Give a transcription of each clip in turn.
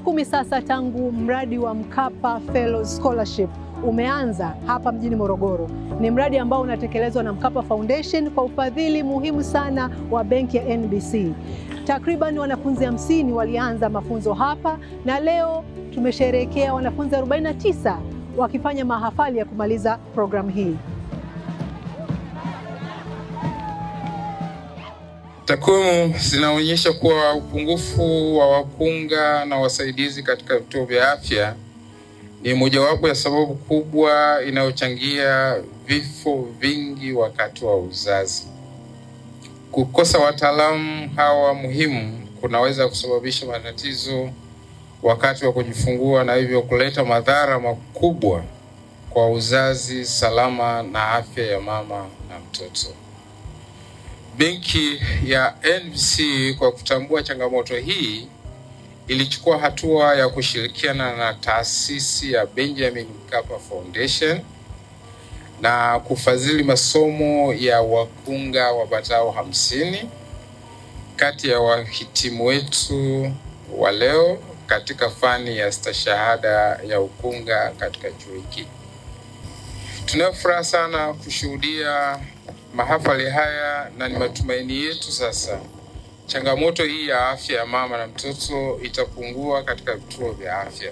kumi sasa tangu mradi wa Mkapa Fellows Scholarship umeanza hapa mjini Morogoro. Ni mradi ambao unatekelezwa na Mkapa Foundation kwa ufadhili muhimu sana wa benki ya NBC. Takriban wanafunzi hamsini walianza mafunzo hapa na leo tumesherehekea wanafunzi 49 wakifanya mahafali ya kumaliza programu hii. Takwimu zinaonyesha kuwa upungufu wa wakunga na wasaidizi katika vituo vya afya ni mojawapo ya sababu kubwa inayochangia vifo vingi wakati wa uzazi. Kukosa wataalamu hawa muhimu kunaweza kusababisha matatizo wakati wa kujifungua na hivyo kuleta madhara makubwa kwa uzazi salama na afya ya mama na mtoto. Benki ya NBC kwa kutambua changamoto hii ilichukua hatua ya kushirikiana na taasisi ya Benjamin Mkapa Foundation na kufadhili masomo ya wakunga wapatao hamsini kati ya wahitimu wetu wa leo katika fani ya stashahada ya ukunga katika chuo hiki. Tunayo furaha sana kushuhudia mahafali haya na ni matumaini yetu sasa changamoto hii ya afya ya mama na mtoto itapungua katika vituo vya afya.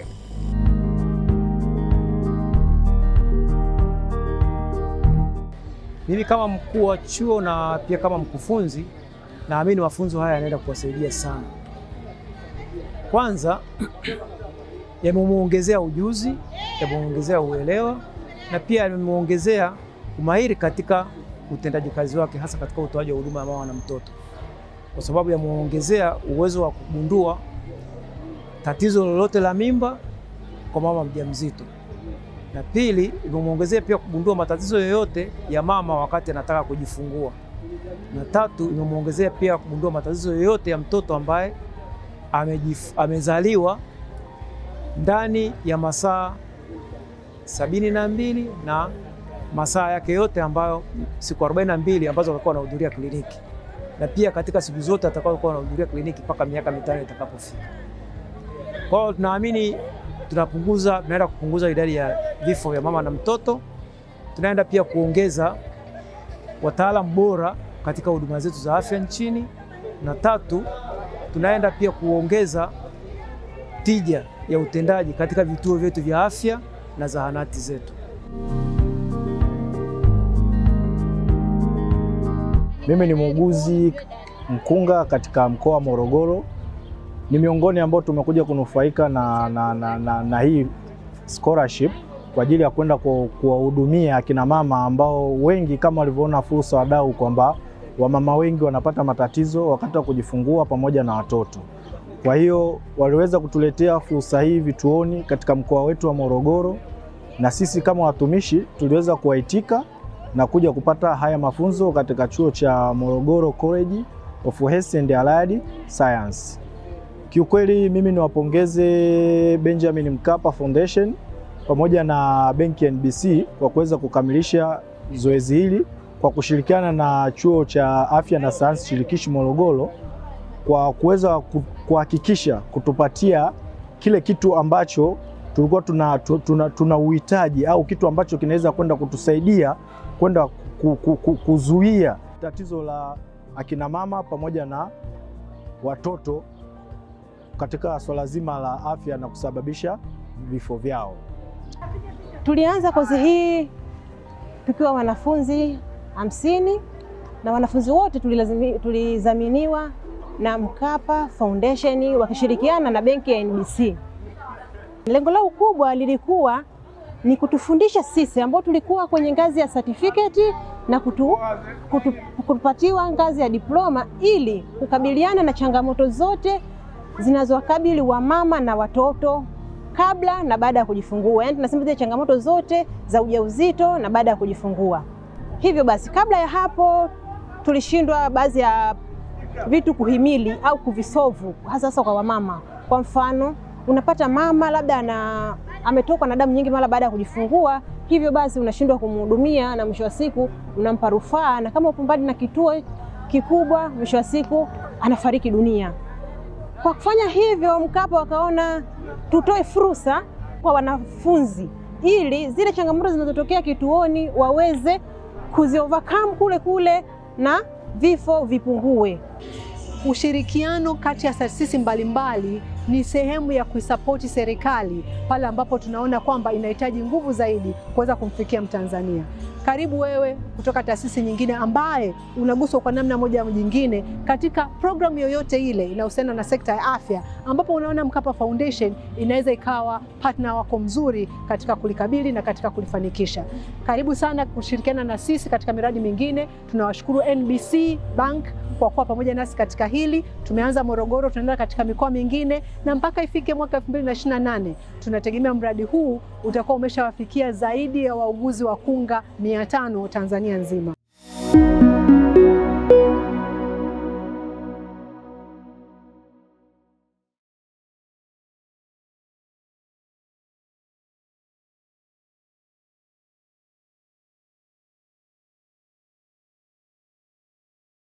Mimi kama mkuu wa chuo na pia kama mkufunzi, naamini mafunzo haya yanaenda kuwasaidia sana. Kwanza yamemuongezea ujuzi, yamemuongezea uelewa na pia yamemuongezea umahiri katika utendaji kazi wake, hasa katika utoaji wa huduma ya mama na mtoto, kwa sababu yamemuongezea uwezo wa kugundua tatizo lolote la mimba kwa mama mjamzito, na pili, imemuongezea pia kugundua matatizo yoyote ya mama wakati anataka kujifungua, na tatu, imemuongezea pia kugundua matatizo yoyote ya mtoto ambaye amejif, amezaliwa ndani ya masaa sabini na mbili na masaa yake yote ambayo siku 42 ambazo atakuwa anahudhuria kliniki, na pia katika siku zote atakayokuwa anahudhuria kliniki mpaka miaka mitano itakapofika. Kwa hiyo tunaamini tunapunguza, tunaenda kupunguza idadi ya vifo vya mama na mtoto. Tunaenda pia kuongeza wataalamu bora katika huduma zetu za afya nchini, na tatu, tunaenda pia kuongeza tija ya utendaji katika vituo vyetu vya afya na zahanati zetu. Mimi ni muuguzi mkunga katika mkoa wa Morogoro. Ni miongoni ambao tumekuja kunufaika na, na, na, na, na hii scholarship kwa ajili ya kwenda kuwahudumia akina mama ambao wengi kama walivyoona fursa wadau kwamba wamama wengi wanapata matatizo wakati wa kujifungua pamoja na watoto. Kwa hiyo waliweza kutuletea fursa hii vituoni katika mkoa wetu wa Morogoro, na sisi kama watumishi tuliweza kuwaitika na kuja kupata haya mafunzo katika chuo cha Morogoro College of Health and Allied Science. Kiukweli mimi niwapongeze Benjamin Mkapa Foundation pamoja na benki ya NBC kwa kuweza kukamilisha zoezi hili kwa kushirikiana na chuo cha afya na sayansi shirikishi Morogoro kwa kuweza kuhakikisha kutupatia kile kitu ambacho tulikuwa tuna, tuna, tuna uhitaji au kitu ambacho kinaweza kwenda kutusaidia kwenda kuzuia tatizo la akina mama pamoja na watoto katika swala zima la afya na kusababisha vifo vyao. Tulianza kozi hii tukiwa wanafunzi hamsini na wanafunzi wote tulizaminiwa na Mkapa Foundation wakishirikiana na benki ya NBC. Lengo lao kubwa lilikuwa ni kutufundisha sisi ambao tulikuwa kwenye ngazi ya certificate na kutu, kutu, kupatiwa ngazi ya diploma ili kukabiliana na changamoto zote zinazowakabili wamama na watoto kabla na baada ya kujifungua. Yaani tunasema zile changamoto zote za ujauzito na baada ya kujifungua. Hivyo basi, kabla ya hapo tulishindwa baadhi ya vitu kuhimili au kuvisovu hasa hasa kwa wamama. Kwa mfano, unapata mama labda ana ametokwa na damu nyingi mara baada ya kujifungua, hivyo basi unashindwa kumhudumia na mwisho wa siku unampa rufaa, na kama upo mbali na kituo kikubwa, mwisho wa siku anafariki dunia. Kwa kufanya hivyo, Mkapa wakaona tutoe fursa kwa wanafunzi ili zile changamoto zinazotokea kituoni waweze kuziovercome kule kule na vifo vipungue. Ushirikiano kati ya taasisi mbalimbali ni sehemu ya kuisapoti serikali pale ambapo tunaona kwamba inahitaji nguvu zaidi kuweza kumfikia Mtanzania. Karibu wewe kutoka taasisi nyingine ambaye unaguswa kwa namna moja au nyingine katika programu yoyote ile inayohusiana na sekta ya afya, ambapo unaona Mkapa Foundation inaweza ikawa partner wako mzuri katika kulikabili na katika kulifanikisha. Karibu sana kushirikiana na sisi katika miradi mingine. Tunawashukuru NBC Bank kwa kuwa pamoja nasi katika hili. Tumeanza Morogoro, tunaenda katika mikoa mingine na mpaka ifike mwaka 2028 tunategemea mradi huu utakuwa umeshawafikia zaidi ya wauguzi wa kunga 500 Tanzania nzima.